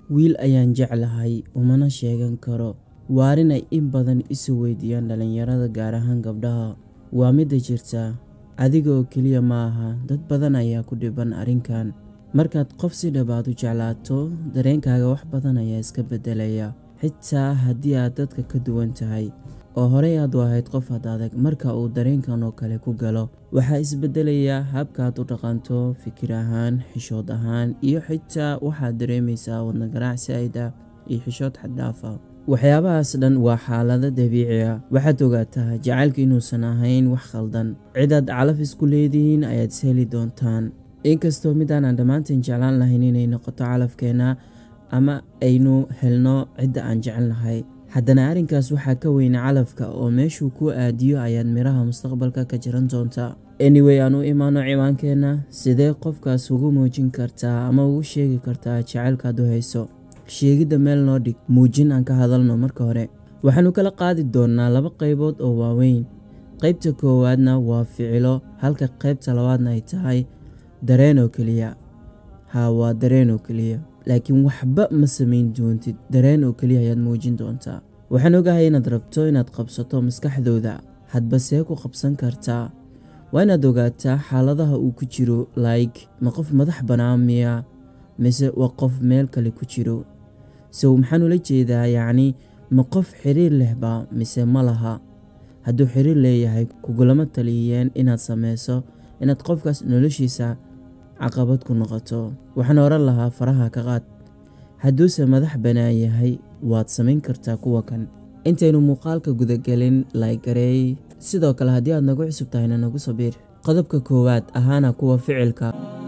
wiil ayaan jeclahay umana sheegan karo waa arrin ay in badan isu weydiiyaan dhallinyarada gaar ahaan gabdhaha waa midda jirta adiga oo keliya ma aha dad badan ayaa ku dhiban arrinkan markaad qof si dhabaad u jeclaato dareenkaaga wax badan ayaa iska beddelaya xitaa haddii aad dadka ka duwan tahay oo horey aad u ahayd qof had adag marka uu dareenkan oo kale ku galo waxaa isbeddelayaa habkaad u dhaqanto fikir ahaan xishood ahaan iyo xitaa waxaad dareemaysaa wadna ganacsi ayda iyo xishood xaddhaafa waxyaabahaas dhan waa xaalado dabiici ah waxaad ogaataa jacaylka inuusan ahayn wax khaldan cidaad calaf isku leedihiin ayaad is heli doontaan inkastoo mid aanan dhammaanteen jeclaan lahayn inay noqoto calafkeenna ama aynu helno cidda aan jecelnahay haddana arrinkaas waxaa ka weyna calafka oo meeshuu ku aadiyo ayaad midhaha mustaqbalka ka jiran doontaa anyway aan u imaano ciwaankeenna sidee qofkaas ugu muujin kartaa ama ugu sheegi kartaa jacaylkaad u hayso sheegidda meel noo dhig muujin aan ka hadalno marka hore waxaanu kala qaadi doonnaa laba qaybood oo waaweyn qaybta koowaadna waa ficilo halka qaybta labaadna ay tahay dareen oo keliya haa waa dareen oo keliya laakiin waxba ma samayn doontid dareen oo keliya ayaad muujin doontaa waxaan ogahay inaad rabto inaad qabsato maskaxdooda hadba see ku qabsan kartaa waa inaad ogaataa xaaladaha uu ku jiro like ma qof madax bannaan miya mise waa qof meel kale ku jiro sow maxaan ula jeedaa yacni ma qof xiriir lehba mise ma laha hadduu xiriir leeyahay kugulama taliyeen inaad sameyso inaad qofkaas noloshiisa caqabad ku noqoto waxaan oran lahaa faraha ka qaad hadduuse madax bannaan yahay waad samayn kartaa kuwa kan intaynu muuqaalka gudagelin laygareey sidoo kale haddii aad nagu cusub tahayna nagu sabiir qodobka koowaad ahaana kuwa ficilka